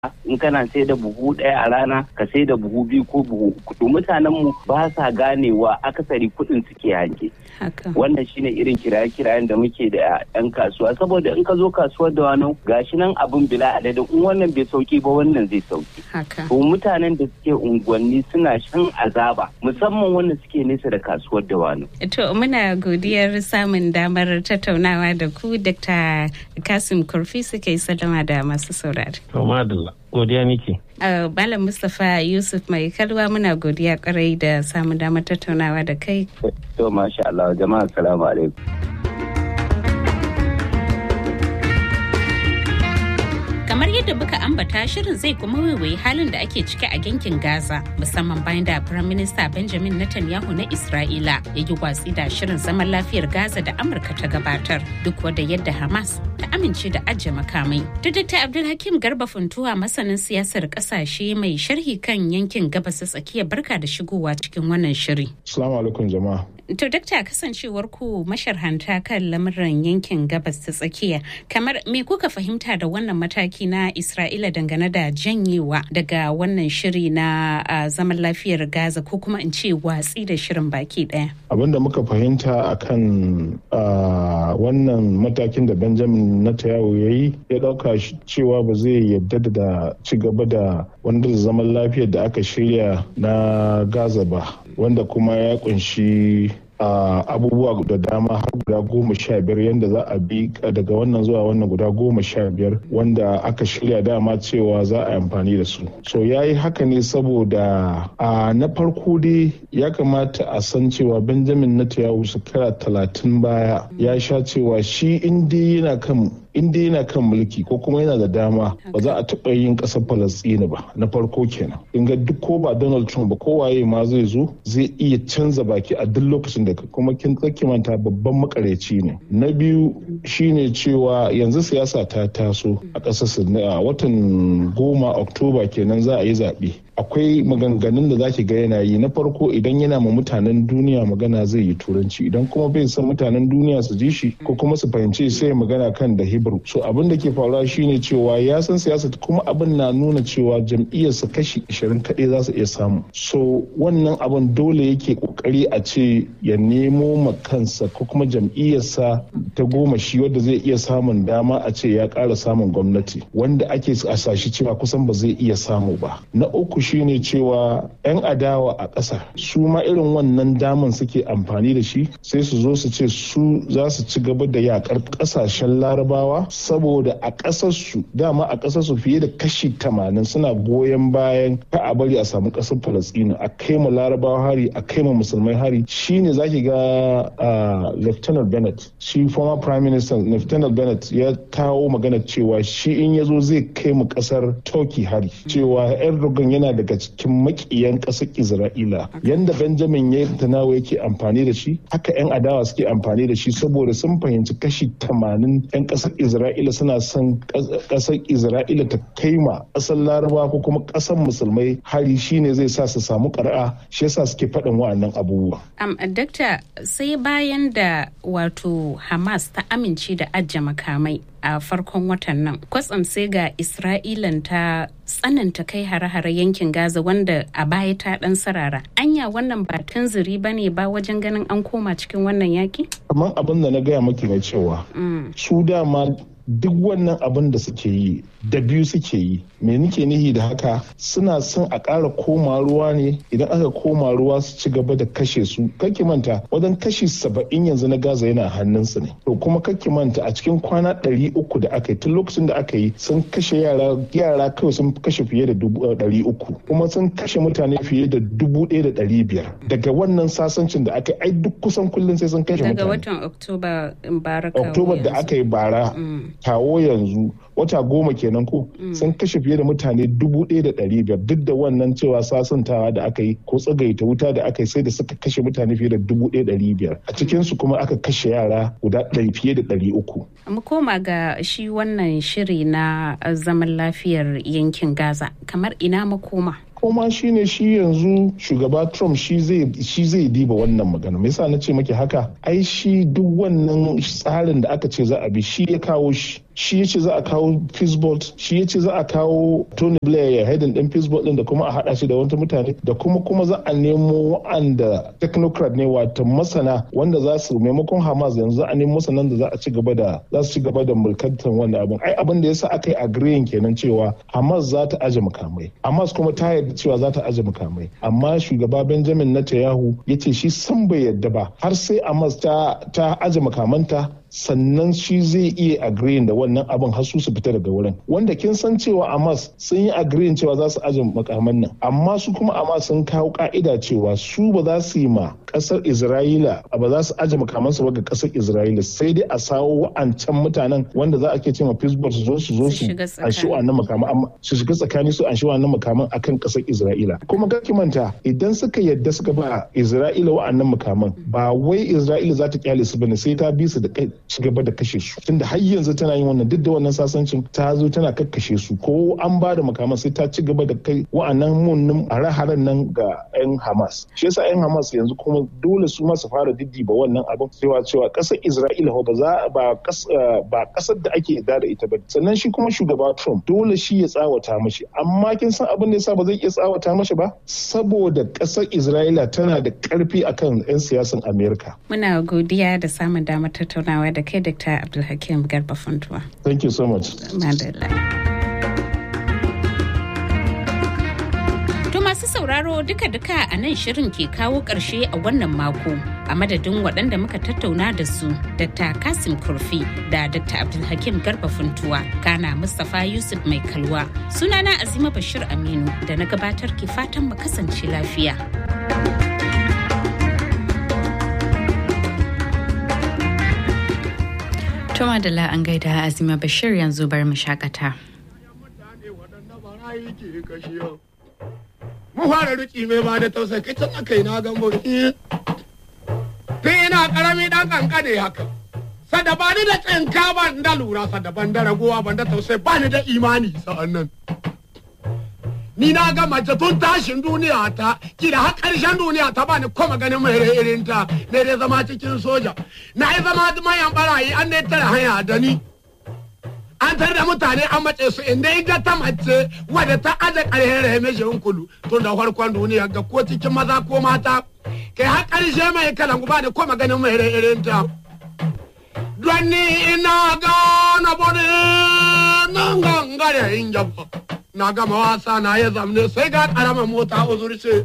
in kana sai da buhu ɗaya a rana ka sai da buhu biyu ko buhu uku mutanen mu ba sa ganewa akasari kuɗin suke hanke wannan shine irin kiraye-kirayen da muke da yan kasuwa saboda in ka zo kasuwar da wani gashi nan abun bila adadin in wannan bai sauki ba wannan zai sauki to mutanen da suke unguwanni suna shan azaba musamman wanda suke nesa da kasuwar da wani to muna godiyar samun damar tattaunawa da ku dr kasim kurfi suke sallama da masu saurari godiya nike. Malam Mustapha Yusuf mai kalwa muna godiya kwarai da samun damar tattaunawa da kai. To masha Allah jama'a salamu alaikum. kamar yadda muka ambata shirin zai kuma waiwayi halin da ake ciki a yankin gaza musamman bayan da firayim minista benjamin netanyahu na isra'ila ya yi watsi da shirin zaman lafiyar gaza da amurka ta gabatar duk wadda yadda hamas ta amince da ajiye makamai da dr abdulhakim garba funtuwa masanin siyasar kasashe mai sharhi kan yankin gabas ta tsakiya barka da shigowa cikin wannan shiri assalamu alaikum jama'a To dakta kasancewar ku masharhanta kan lamuran yankin gabas ta tsakiya kamar me kuka fahimta da wannan mataki na Isra'ila dangane da janyewa daga wannan shiri na zaman lafiyar Gaza ko kuma in ce watsi da shirin baki daya. Abin da muka fahimta akan wannan matakin da Benjamin Netanyahu ya yi ya dauka cewa ba zai yadda da ci gaba da wanda zaman lafiyar da aka shirya na Gaza ba wanda kuma ya kunshi Uh, abubuwa da dama har guda goma sha biyar yadda za a bi daga wannan zuwa wannan guda goma sha biyar wanda aka shirya dama cewa za a amfani da su so ya yi haka ne saboda a uh, na farko dai ya kamata a san cewa benjamin netanyahu shekara talatin baya ya sha cewa shi inda yana kan in dai yana kan mulki ko kuma yana da dama ba za a taɓa yin ƙasar falastini ba na farko kenan in ga duk ko ba donald trump ba ko waye ma zai zo zai iya canza baki a duk lokacin da kuma kin manta babban makareci ne na biyu shine cewa yanzu siyasa ta taso a ƙasar a watan goma oktoba kenan za a yi zaɓe akwai maganganun da zaki ga yana yi na farko idan yana ma mutanen duniya magana zai yi turanci idan kuma bai san mutanen duniya su ji shi ko kuma su fahimci sai magana kan da hebrew so abin da ke faruwa shine cewa ya san siyasa kuma abin na nuna cewa jam'iyyarsa kashi 20 kaɗai za su iya samu so wannan abin dole yake kokari a ce ya nemo ma kansa ko kuma jam'iyyarsa ta goma shi wadda zai iya samun dama a ce ya ƙara samun gwamnati wanda ake asashi cewa kusan ba zai iya samu ba na uku shine cewa 'yan adawa a ƙasa su ma irin wannan daman suke amfani da shi sai su zo su ce su za su ci gaba da yakar ƙasashen larabawa saboda a ƙasarsu dama a ƙasarsu fiye da kashi tamanin suna goyon bayan ka a bari a samu ƙasar falastinu a kai ma larabawa hari a kai ma musulmai hari shine zaki ga lieutenant bennett shi former prime minister lieutenant bennett ya kawo magana cewa shi in ya zo zai kai mu ƙasar turkey hari cewa erdogan yana daga cikin makiyan ƙasar isra'ila yanda benjamin ya tanawa yake amfani da shi haka 'yan adawa suke amfani da shi saboda sun fahimci kashi tamanin 'yan ƙasar isra'ila suna son ƙasar isra'ila ta kai ma ƙasar laraba ko kuma ƙasar musulmai hari shine zai sa su samu ƙara'a shi yasa suke faɗin wa'annan abubuwa. Um, dakta sai bayan da wato hamas ta amince da ajiye makamai a farkon watan nan kwatsam sai ga isra'ilan ta tsananta kai hare-hare yankin gaza wanda a baya ta dan sarara anya wannan ba tunziri ba ne ba wajen ganin an koma cikin wannan yaki kamar abin da na gaya maki na cewa su dama duk wannan abin da suke yi da biyu suke yi me nike nihi da haka suna son a ƙara koma ruwa ne idan aka koma ruwa su ci gaba da kashe su kake manta wajen kashi saba'in yanzu na gaza yana hannunsu ne to kuma kake manta a cikin kwana ɗari uku da aka yi tun lokacin da aka yi sun kashe yara yara kawai sun kashe fiye da ɗari uku kuma sun kashe mutane fiye da dubu ɗaya da ɗari biyar daga wannan sasancin da aka yi ai duk kusan kullum sai sun kashe mutane daga watan oktoba bara oktoba da aka yi bara kawo yanzu wata goma kenan ko sun kashe fiye da mutane dubu ɗaya da ɗari biyar duk da wannan cewa sasantawa da aka yi ko tsagaita wuta da aka yi sai da suka kashe mutane fiye da dubu ɗaya ɗari biyar a cikinsu kuma aka kashe yara guda ɗari fiye da ɗari uku. mu koma ga shi wannan shiri na zaman lafiyar yankin gaza kamar ina makoma koma shine shi yanzu shugaba trump shi zai diba wannan magana me yasa na ce maki haka ai shi duk wannan tsarin da aka ce za a bi shi ya kawo shi shi ya ce za a kawo Peacebolt shi ya ce za a kawo Tony Blair ya haidin din Peacebolt din da kuma a haɗa shi da wata mutane da kuma kuma za a nemo wa'anda technocrat ne wato masana wanda za su maimakon Hamas yanzu za a nemo masanan da za a ci gaba da za su ci gaba da mulkantar wannan abin ai abin da yasa aka yi agreeing kenan cewa Hamas za ta aje makamai Hamas kuma ta yarda cewa za ta aje makamai amma shugaba Benjamin Netanyahu ya ce shi san bai yarda ba har sai Hamas ta ta aje makamanta sannan shi zai iya agreeing da wannan abin har su su fita daga wurin wanda kin san cewa Hamas sun yi agreeing cewa za su aje makaman nan amma su kuma Hamas sun kawo ka'ida cewa su ba za su yi ma kasar Isra'ila ba za su aje makamansu ba ga kasar Isra'ila sai dai a sawo wa'ancan mutanen wanda za a ke ce ma Pittsburgh su zo su zo su an shi wannan makaman amma su shiga tsakani su an shi wannan makaman akan kasar Isra'ila kuma ga ki manta idan suka yadda suka ba Isra'ila wa'annan makaman ba wai Isra'ila za ta kyale su bane sai ta bi su da kai ci gaba da kashe su tunda har yanzu tana yin wannan duk da wannan sasancin ta zo tana kakkashe su ko an ba da makaman sai ta ci gaba da kai wa'annan munnin hare-haren nan ga 'yan Hamas shi yasa 'yan Hamas yanzu kuma dole su ma su fara diddiba wannan abin cewa cewa kasar Isra'ila ba za ba ba kasar da ake da da ita ba sannan shi kuma shugaba Trump dole shi ya tsawata mashi amma kin san abin da yasa ba zai iya tsawata mashi ba saboda kasar Isra'ila tana da karfi akan 'yan siyasan Amerika muna godiya da samun damar tattaunawa da kai Dr. Abdulhakim Garba Funtuwa thank you so much madalla masu sauraro duka-duka a nan shirin ke kawo ƙarshe a wannan mako a madadin waɗanda muka tattauna da su dr kasim kurfi da dr abdulhakim garba funtuwa kana mustapha yusuf mai kalwa sunana azima bashir aminu da na gabatar ke fatan mu kasance lafiya Tuma da la an gaida azima bashir yanzu bar mu shakata. mu fara riki mai ba da tausayi kai tun aka yi na gambo tun ina karami dan kankane haka sada ba ni da tsinka ban da lura sada ban da ragowa ban da tausayi ba ni da imani sa'an nan ni na ga mace tun tashin duniya ta kila har karshen duniya ta bani kuma ganin mai irin ta ne dai zama cikin soja na yi zama mayan barayi an ne tare hanya da ni an tare da mutane an mace su inda ga ta mace wadda ta aje ƙarfin rahimeshin kulu tun da farkon duniya ga ko cikin maza ko mata kai har ƙarshe mai kalan guba da ko maganin mai irin ta don ni ina gana bode nan gangare in jaba na gama wasa na ya zamne sai ga ƙaramin mota uzurce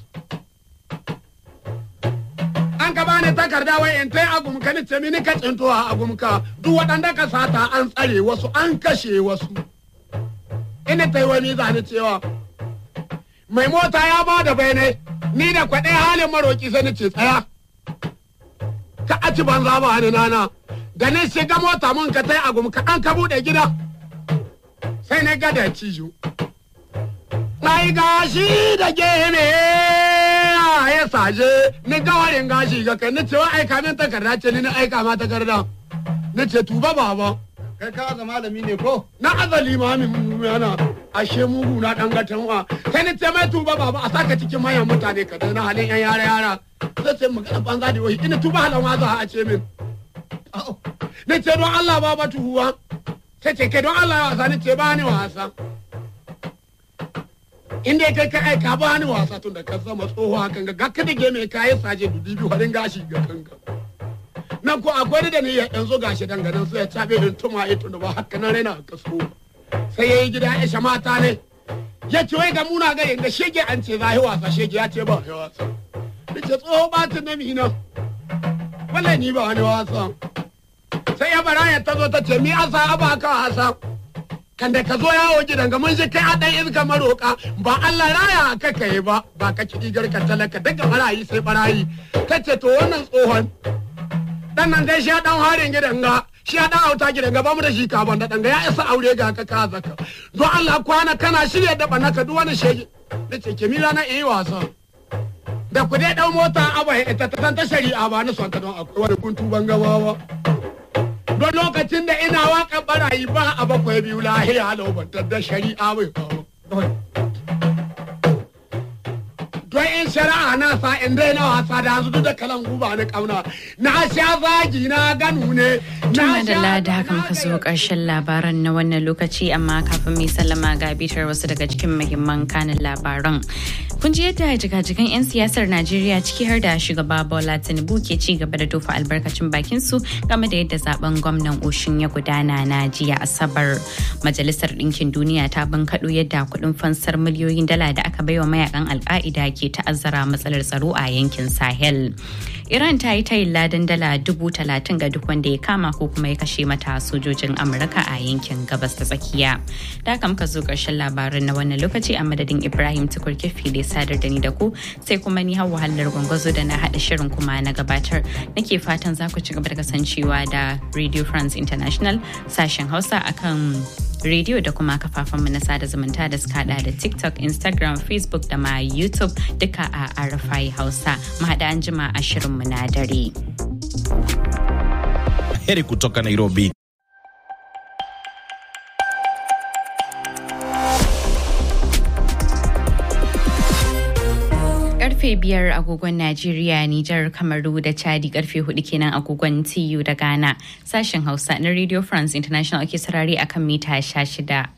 an ka bani takarda wai in tai agumka ni ce mini ka tsinto a agumka duk waɗanda ka sata an tsare wasu an kashe wasu ina tai wani zani cewa mai mota ya ba da bayanai ni da kwaɗe halin maroki sai ni ce tsaya ka aci banza ba ni nana da ni shiga mota mun ka tai agumka an ka buɗe gida sai na gada cijo Ai gashi da gene ya saje ni gawarin gashi ga kai ni ce wa aika min takarda ce ni na aika ma takarda ni ce tuba baba kai ka ga malami ne ko na azali ma min yana ashe mugu na dan gatanwa sai ni ce mai tuba baba a saka cikin manyan mutane ka na halin yan yara yara sai ce magana banza da wai ina tuba halan waza a ce min ni ce don Allah baba tuhuwa sai ce kai don Allah ya wasa ni ce ba ni wasa in dai kai ka aika ba ni wasa tun da ka zama tsoho hakan ga ga kada game kayi saje dudi biyu harin gashi ga kanka nan ko akwai da ni yanzu gashi danganan sai ya tabe in tuma ito da ba haka nan raina ka so sai yayi gida ya sha mata ne ya ce wai ga muna ga yanda shege an ce zai wasa shege ya ce ba ya wasa ce tsoho ba ta na mina wallahi ni ba wani wasa sai ya bara ya tazo ta ce mi asa aba ka wasa kan da ka zo yawo gidan ga mun ji kai a dan iska maroka ba Allah raya ka kai ba ba ka kiɗi garka talaka daga barayi sai barayi ta ce to wannan tsohon dan nan dai shi ya dan harin gidan ga shi ya dan auta gidan ga ba mu da shi ka ban da dan ga ya isa aure ga ka ka zaka don Allah kwana kana shirye da bana ka duk wani shege da ce ke mira na yi wasa da ku dai dan mota abai ita ta ta shari'a ba ni son ta don akwai wani kuntu ban gabawa don lokacin da ina waƙar barayi ba a bakwai biyu lahiya laubantar da shari'a bai kawo. Don wai in shari'a na sa in dai na wasa da yanzu duk da kalan guba na kauna na sha zagi na ganu ne Tuma da lada haka muka zo ƙarshen labaran na wannan lokaci amma kafin mai sallama ga bitar wasu daga cikin muhimman kanin labaran. Kun ji yadda jigajigan 'yan siyasar Najeriya ciki har da shugaba Bola Tinubu ke ci gaba da tofa albarkacin bakin su game da yadda zaben gwamnan Oshin ya gudana na jiya Asabar. Majalisar Ɗinkin Duniya ta bankaɗo yadda kuɗin fansar miliyoyin dala da aka baiwa mayakan alka'ida ke ta'azzara matsalar tsaro a yankin Sahel. Iran ta yi tayin ladan dala dubu talatin ga duk wanda ya kama ko kuma ya kashe mata sojojin Amurka a yankin gabas ta tsakiya. Da haka muka zo ƙarshen labarin na wannan lokaci a madadin Ibrahim Tukur Kefi da sadar da ni da ku sai kuma ni hawa hallar gwangwazo da na haɗa shirin kuma na gabatar. Nake fatan za ku ci gaba da kasancewa da Radio France International sashen Hausa akan rediyo da kuma kafafenmu na sada zumunta da suka hada da TikTok, Instagram, Facebook da ma YouTube duka a Arafai Hausa. Mu haɗa an jima a shirinmu na dare. Heri kutoka Nairobi. karfe biyar agogon Najeriya, Nijar, Kamaru da Chadi karfe hudu kenan agogon TU da Ghana. Sashen Hausa na Radio France International ake sarari akan mita sha shida.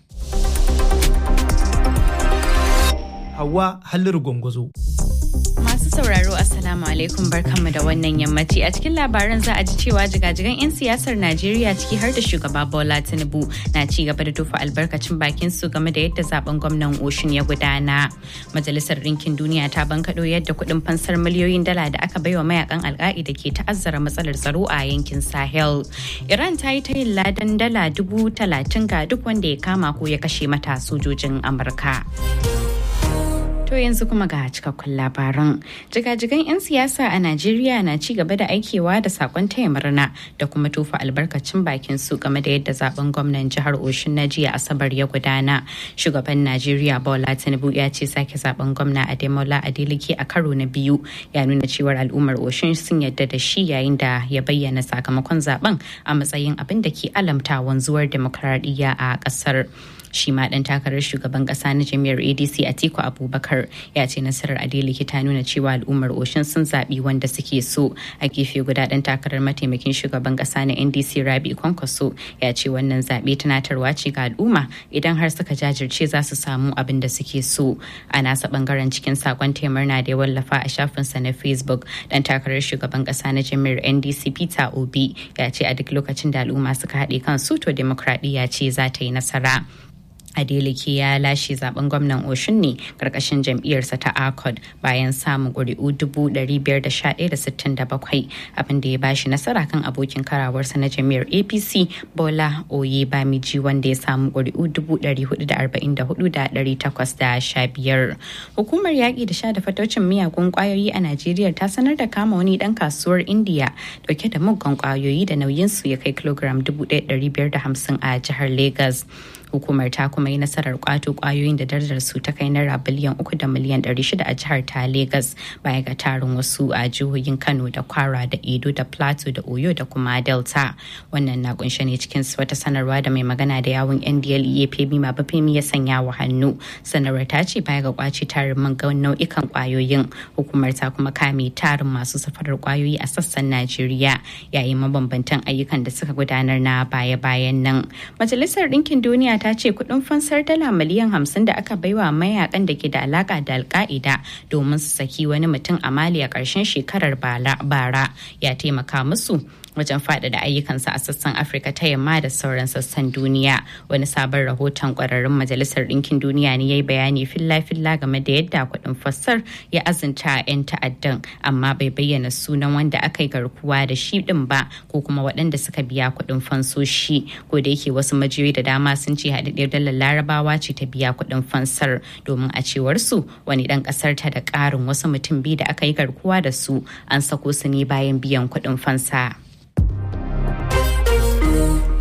Hawa Halliru Gwangwazo. Masu sauraro Assalamu alaikum barkanmu da wannan yammaci a cikin labaran za a ji cewa jigajigan 'yan siyasar Najeriya ciki har da shugaba Bola Tinubu na ci gaba da tufa albarkacin bakin su game da yadda zaben gwamnan Oshun ya gudana. Majalisar Ɗinkin Duniya ta bankaɗo yadda kuɗin fansar miliyoyin dala da aka baiwa mayakan alka'ida ke ta'azzara matsalar tsaro a yankin Sahel. Iran ta yi tayin ladan dala dubu talatin ga duk wanda ya kama ko ya kashe mata sojojin Amurka. To yanzu kuma ga cikakkun labaran. Jigajigan 'yan siyasa a Najeriya na ci gaba da aikewa da sakon taya murna da kuma tofa albarkacin bakin su game da yadda zaben gwamnan jihar Oshun na jiya Asabar ya gudana. Shugaban Najeriya Bola Tinubu ya ce sake zaben gwamna Ademola Adeleke a karo na biyu ya nuna cewar al'ummar Oshun sun yadda da shi yayin da ya bayyana sakamakon zaben a matsayin abin da ke alamta wanzuwar demokradiyya a ƙasar. shi ma dan takarar shugaban kasa na jami'ar adc atiku abubakar ya ce nasarar adeleke ta nuna cewa al'ummar oshin sun zaɓi wanda suke so a gefe guda dan takarar mataimakin shugaban kasa na ndc rabi kwankwaso ya ce wannan zaɓe tunatarwa ce ga al'umma idan har suka jajirce za su samu abin da suke so a nasa bangaren cikin sakon na da ya wallafa a shafinsa na facebook dan takarar shugaban kasa na jami'ar ndc peter obi ya ce a duk lokacin da al'umma suka haɗe kansu to demokradiyya ce za ta yi nasara Adeleke ya lashe zaben gwamnan Oshun ne karkashin jam'iyyarsa ta ACOD bayan samun ƙuri'u 511,67 abin da ya bashi nasara kan abokin karawarsa na jam'iyyar APC Bola Oye Bamiji wanda ya samu ƙuri'u 444,815. Hukumar yaƙi da sha da fatocin miyagun ƙwayoyi a Najeriya ta sanar da kama wani ɗan kasuwar Indiya dauke da muggan ƙwayoyi da nauyinsu ya kai kilogram 1,550 a jihar Legas. hukumar ta kuma yi nasarar kwato kwayoyin da darajar su ta kai naira biliyan uku da miliyan ɗari shida a jihar ta Legas baya ga tarin wasu a jihohin Kano da Kwara da Edo da Plateau da Oyo da kuma Delta. Wannan na kunshe ne cikin wata sanarwa da mai magana da yawun NDLEA Femi Mabafemi ya sanya wa hannu. Sanarwar ta ce baya ga kwaci tarin man nau'ikan kwayoyin hukumar ta kuma kame tarin masu safarar kwayoyi a sassan Najeriya yayin mabambantan ayyukan da suka gudanar na baya-bayan nan. Majalisar Ɗinkin Duniya ta ce kudin fansar dala miliyan hamsin da aka baiwa mayakan da ke da alaka da alka'ida domin su saki wani mutum a mali a ƙarshen shekarar bara ya taimaka musu wajen faɗaɗa ayyukansa a sassan afirka ta yamma da sauran sassan duniya wani sabon rahoton ƙwararrun majalisar ɗinkin duniya ne ya yi bayani filla-filla game da yadda kuɗin fassar ya azunta 'yan ta'addan amma bai bayyana sunan wanda aka yi garkuwa da shi ɗin ba ko kuma waɗanda suka biya kuɗin fansoshi ko da yake wasu majiyoyi da dama sun ce haɗaɗɗiyar dalar larabawa ce ta biya kuɗin fansar domin a cewar su wani ɗan ƙasar ta da ƙarin wasu mutum biyu da aka yi garkuwa da su an sako su ne bayan biyan kuɗin fansa.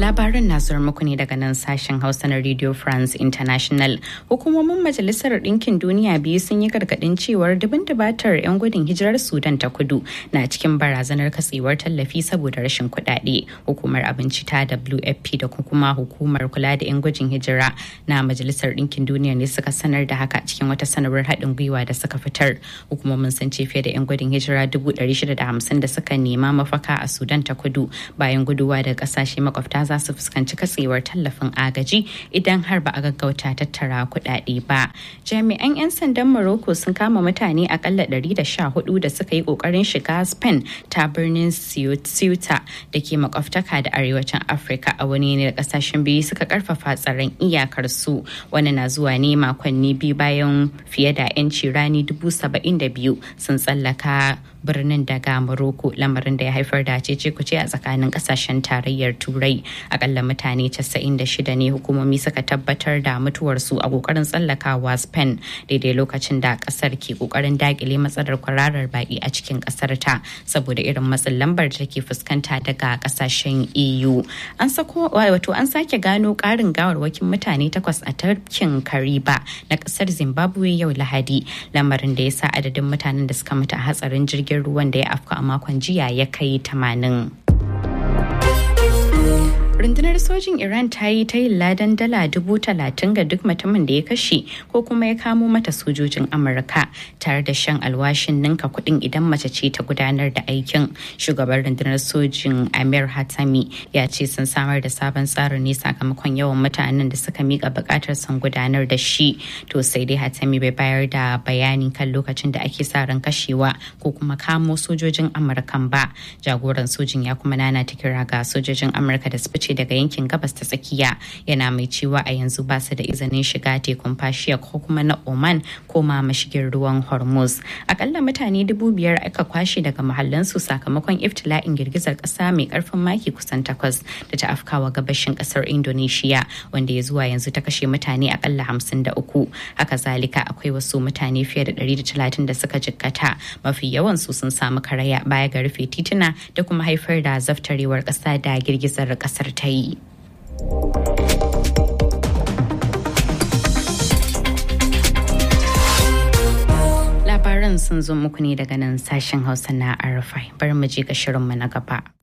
labaran na zuwa muku ne daga nan sashen hausa na radio france international hukumomin majalisar ɗinkin duniya biyu sun yi gargaɗin cewar dubin dubatar 'yan gudun hijirar sudan ta kudu na cikin barazanar katsewar tallafi saboda rashin kuɗaɗe hukumar abinci ta wfp da kuma hukumar kula da 'yan gudun hijira na majalisar ɗinkin duniya ne suka sanar da haka cikin wata sanarwar haɗin gwiwa da suka fitar hukumomin sun ce fiye da 'yan gudun hijira 650 da suka nema mafaka a sudan ta kudu bayan guduwa daga ƙasashe makwabta za su fuskanci katsewar tallafin agaji idan har ba a gaggauta tattara kuɗaɗe ba. Jami'an 'yan sandan Morocco sun kama mutane akalla 114 da suka yi ƙoƙarin shiga Spain ta birnin Ceuta da ke makwabtaka da arewacin Afirka a wani ne da ƙasashen biyu suka karfafa tsaron iyakar su. Wani na zuwa ne makonni biyu bayan fiye da 'yanci rani dubu saba'in da biyu sun tsallaka birnin daga Morocco lamarin da ya haifar da cece kuce a tsakanin kasashen tarayyar Turai. Akalla mutane 96 ne hukumomi suka tabbatar da mutuwarsu a kokarin tsallakawa Spain daidai lokacin da kasar ke kokarin dakile matsalar kwararar baki a cikin kasar ta saboda irin matsin lambar da take fuskanta daga kasashen EU. An sako wato an sake gano karin gawarwakin mutane takwas a tarkin Kariba na kasar Zimbabwe yau Lahadi lamarin da ya sa adadin mutanen da suka mutu a hatsarin jirgin jirgin ruwan da ya afka a makon jiya ya kai tamanin. rundunar sojin iran ta yi ta yin ladan dala dubu talatin ga duk mutumin da ya kashe ko kuma ya kamo mata sojojin amurka tare da shan alwashin ninka kuɗin idan mace ce ta gudanar da aikin shugaban rundunar sojin amir hatami ya ce sun samar da sabon tsarin ne sakamakon yawan mutanen da suka mika buƙatar son gudanar da shi to sai dai hatami bai bayar da bayani kan lokacin da ake sa ran kashewa ko kuma kamo sojojin amurkan ba jagoran sojin ya kuma nana ta kira ga sojojin amurka da su fice daga yankin gabas ta tsakiya yana mai cewa a yanzu ba su da izinin shiga tekun fashiya ko kuma na oman ko ma mashigin ruwan hormuz akalla mutane dubu biyar aka kwashe daga mahallansu sakamakon iftila'in girgizar kasa mai karfin maki kusan takwas da ta afkawa gabashin kasar indonesia wanda ya zuwa yanzu ta kashe mutane akalla hamsin da uku haka zalika akwai wasu mutane fiye da ɗari da talatin da suka jikkata mafi yawan su sun samu karaya baya ga rufe tituna da kuma haifar da zaftarewar kasa da girgizar kasar ta yi. Labaran sun zo muku ne daga nan sashen Hausa na Arafai. Bari mu je ga shirinmu na gaba.